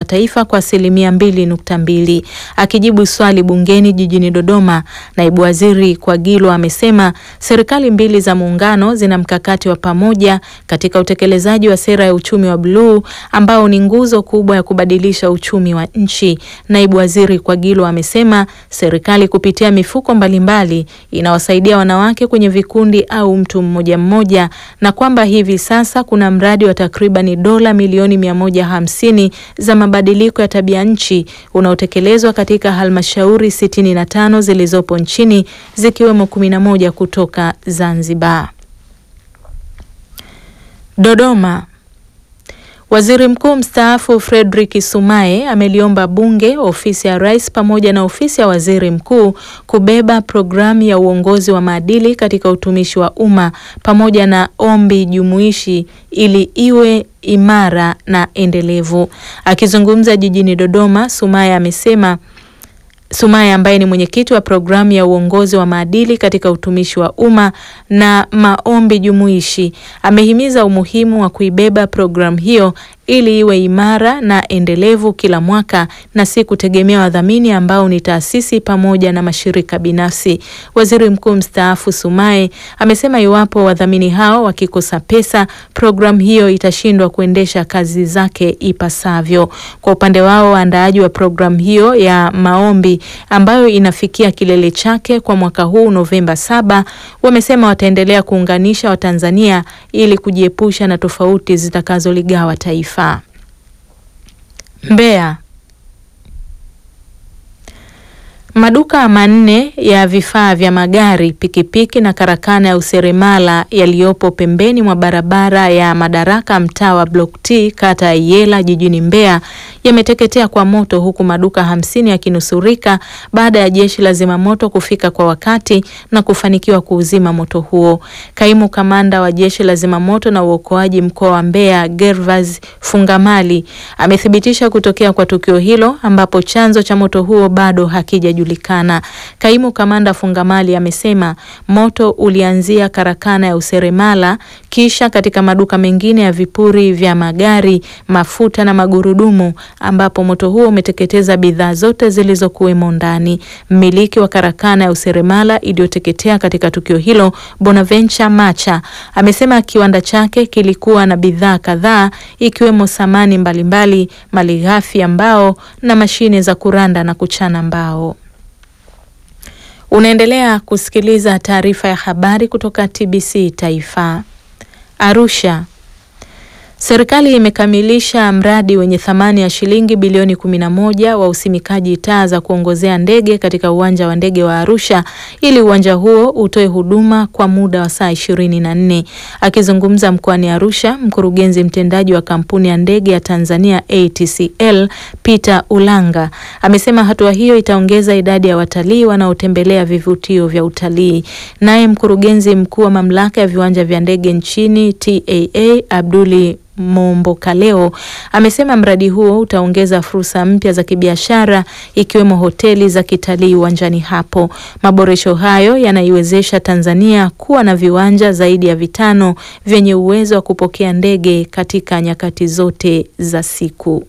taifa kwa asilimia mbili nukta mbili. Akijibu swali bungeni jijini Dodoma, naibu waziri Kwagilo amesema serikali mbili za muungano zina mkakati wa pamoja katika utekelezaji wa sera ya uchumi wa bluu ambao ni nguzo kubwa ya kubadilisha uchumi wa nchi. Naibu waziri Kwagilo amesema serikali kupitia mifuko mbalimbali inawasaidia wanawake kwenye vikundi au mtu mmoja mmoja, na kwamba hivi sasa kuna mradi wa takribani dola milioni mia moja hamsini za mabadiliko ya tabia nchi unaotekelezwa katika halmashauri sitini na tano zilizopo nchini zikiwemo kumi na moja kutoka Zanzibar. Dodoma. Waziri Mkuu mstaafu Frederick Sumaye ameliomba Bunge, ofisi ya Rais pamoja na ofisi ya Waziri Mkuu kubeba programu ya uongozi wa maadili katika utumishi wa umma pamoja na ombi jumuishi ili iwe imara na endelevu. Akizungumza jijini Dodoma, Sumaye amesema Sumaye ambaye ni mwenyekiti wa programu ya uongozi wa maadili katika utumishi wa umma na maombi jumuishi amehimiza umuhimu wa kuibeba programu hiyo ili iwe imara na endelevu kila mwaka na si kutegemea wadhamini ambao ni taasisi pamoja na mashirika binafsi. Waziri Mkuu mstaafu Sumaye amesema iwapo wadhamini hao wakikosa pesa, programu hiyo itashindwa kuendesha kazi zake ipasavyo. Kwa upande wao, waandaaji wa programu hiyo ya maombi ambayo inafikia kilele chake kwa mwaka huu Novemba saba, wamesema wataendelea kuunganisha Watanzania ili kujiepusha na tofauti zitakazoligawa taifa. Mbeya. Maduka manne ya vifaa vya magari, pikipiki na karakana ya useremala yaliyopo pembeni mwa barabara ya Madaraka mtaa wa Block T kata ya Iyela jijini Mbeya yameteketea kwa moto huku maduka hamsini yakinusurika baada ya jeshi la zimamoto kufika kwa wakati na kufanikiwa kuuzima moto huo. Kaimu kamanda wa jeshi la zimamoto na uokoaji mkoa wa Mbeya Gervas Fungamali amethibitisha kutokea kwa tukio hilo ambapo chanzo cha moto huo bado hakijajulikana. Kaimu kamanda Fungamali amesema moto ulianzia karakana ya useremala kisha katika maduka mengine ya vipuri vya magari, mafuta na magurudumu ambapo moto huo umeteketeza bidhaa zote zilizokuwemo ndani. Mmiliki wa karakana ya useremala iliyoteketea katika tukio hilo, Bonaventure Macha, amesema kiwanda chake kilikuwa na bidhaa kadhaa ikiwemo samani mbalimbali, malighafi ya mbao na mashine za kuranda na kuchana mbao. Unaendelea kusikiliza taarifa ya habari kutoka TBC Taifa. Arusha. Serikali imekamilisha mradi wenye thamani ya shilingi bilioni 11 wa usimikaji taa za kuongozea ndege katika uwanja wa ndege wa Arusha ili uwanja huo utoe huduma kwa muda wa saa 24. Akizungumza mkoani Arusha, mkurugenzi mtendaji wa kampuni ya ndege ya Tanzania ATCL, Peter Ulanga, amesema hatua hiyo itaongeza idadi ya watalii wanaotembelea vivutio vya utalii. Naye mkurugenzi mkuu wa mamlaka ya viwanja vya ndege nchini TAA, Abduli Mombokaleo amesema mradi huo utaongeza fursa mpya za kibiashara ikiwemo hoteli za kitalii uwanjani hapo. Maboresho hayo yanaiwezesha Tanzania kuwa na viwanja zaidi ya vitano vyenye uwezo wa kupokea ndege katika nyakati zote za siku.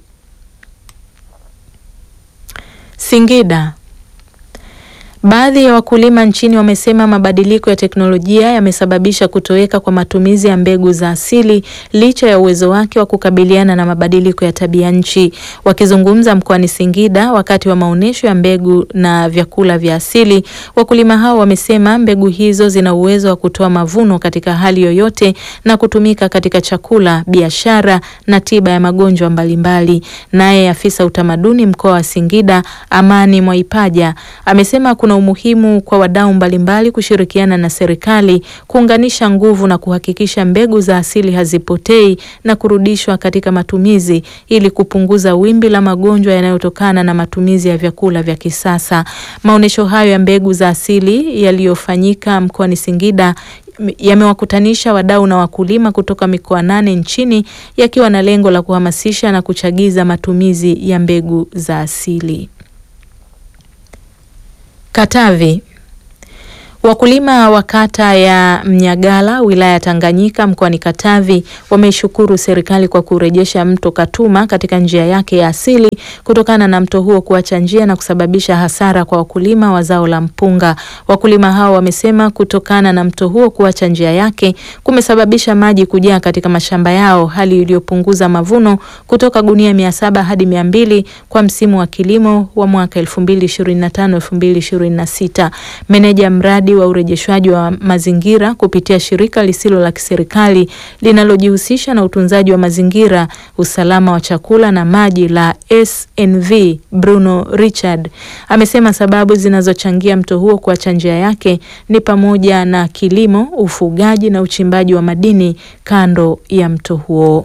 Singida. Baadhi ya wakulima nchini wamesema mabadiliko ya teknolojia yamesababisha kutoweka kwa matumizi ya mbegu za asili licha ya uwezo wake wa kukabiliana na mabadiliko ya tabia nchi. Wakizungumza mkoani Singida wakati wa maonyesho ya mbegu na vyakula vya asili, wakulima hao wamesema mbegu hizo zina uwezo wa kutoa mavuno katika hali yoyote na kutumika katika chakula, biashara na tiba ya magonjwa mbalimbali. Naye afisa utamaduni mkoa wa Singida, Amani Mwaipaja, amesema kuna umuhimu kwa wadau mbalimbali kushirikiana na serikali kuunganisha nguvu na kuhakikisha mbegu za asili hazipotei na kurudishwa katika matumizi ili kupunguza wimbi la magonjwa yanayotokana na matumizi ya vyakula vya kisasa. Maonyesho hayo ya mbegu za asili yaliyofanyika mkoani Singida yamewakutanisha wadau na wakulima kutoka mikoa nane nchini yakiwa na lengo la kuhamasisha na kuchagiza matumizi ya mbegu za asili. Katavi. Wakulima wa kata ya Mnyagala wilaya ya Tanganyika mkoani Katavi wameishukuru serikali kwa kurejesha mto Katuma katika njia yake ya asili kutokana na mto huo kuacha njia na kusababisha hasara kwa wakulima wa zao la mpunga. Wakulima hao wamesema kutokana na mto huo kuacha njia yake kumesababisha maji kujaa katika mashamba yao, hali iliyopunguza mavuno kutoka gunia mia saba hadi mia mbili kwa msimu wa kilimo wa mwaka 2025 2026. Meneja mradi wa urejeshwaji wa mazingira kupitia shirika lisilo la kiserikali linalojihusisha na utunzaji wa mazingira, usalama wa chakula na maji la SNV Bruno Richard amesema sababu zinazochangia mto huo kuacha njia yake ni pamoja na kilimo, ufugaji na uchimbaji wa madini kando ya mto huo.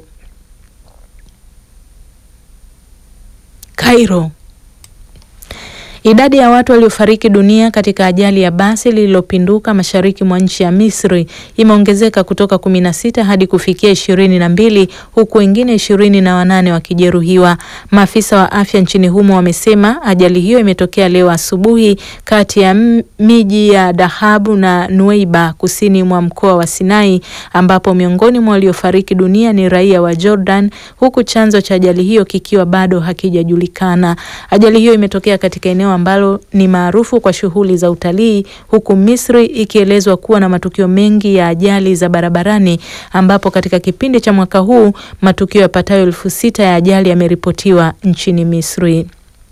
Cairo. Idadi ya watu waliofariki dunia katika ajali ya basi lililopinduka mashariki mwa nchi ya Misri imeongezeka kutoka kumi na sita hadi kufikia ishirini na mbili huku wengine ishirini na wanane wakijeruhiwa. Maafisa wa afya nchini humo wamesema ajali hiyo imetokea leo asubuhi kati ya miji ya Dahabu na Nueiba kusini mwa mkoa wa Sinai ambapo miongoni mwa waliofariki dunia ni raia wa Jordan huku chanzo cha ajali hiyo kikiwa bado hakijajulikana. Ajali hiyo imetokea katika eneo ambalo ni maarufu kwa shughuli za utalii huku Misri ikielezwa kuwa na matukio mengi ya ajali za barabarani ambapo katika kipindi cha mwaka huu matukio yapatayo elfu sita ya ajali yameripotiwa nchini Misri.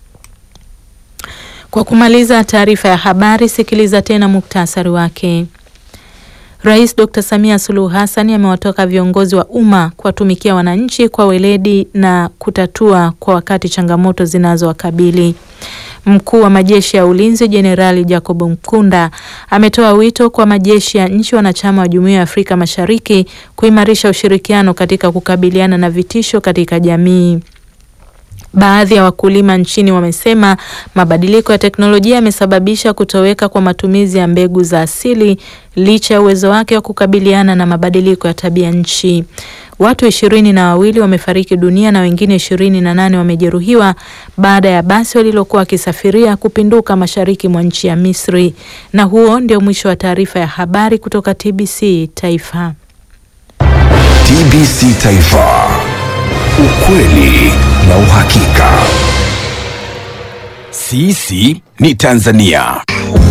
Kwa kumaliza taarifa ya habari, sikiliza tena muktasari wake. Rais Dr. Samia Suluhu Hassan amewataka viongozi wa umma kuwatumikia wananchi kwa weledi na kutatua kwa wakati changamoto zinazowakabili. Mkuu wa majeshi ya ulinzi Jenerali Jacob Mkunda ametoa wito kwa majeshi ya nchi wanachama wa Jumuiya ya Afrika Mashariki kuimarisha ushirikiano katika kukabiliana na vitisho katika jamii. Baadhi ya wakulima nchini wamesema mabadiliko ya teknolojia yamesababisha kutoweka kwa matumizi ya mbegu za asili licha ya uwezo wake wa kukabiliana na mabadiliko ya tabia nchi. Watu ishirini na wawili wamefariki dunia na wengine ishirini na nane wamejeruhiwa baada ya basi walilokuwa wakisafiria kupinduka mashariki mwa nchi ya Misri. Na huo ndio mwisho wa taarifa ya habari kutoka TBC Taifa. TBC Taifa. Ukweli na uhakika. Sisi ni Tanzania.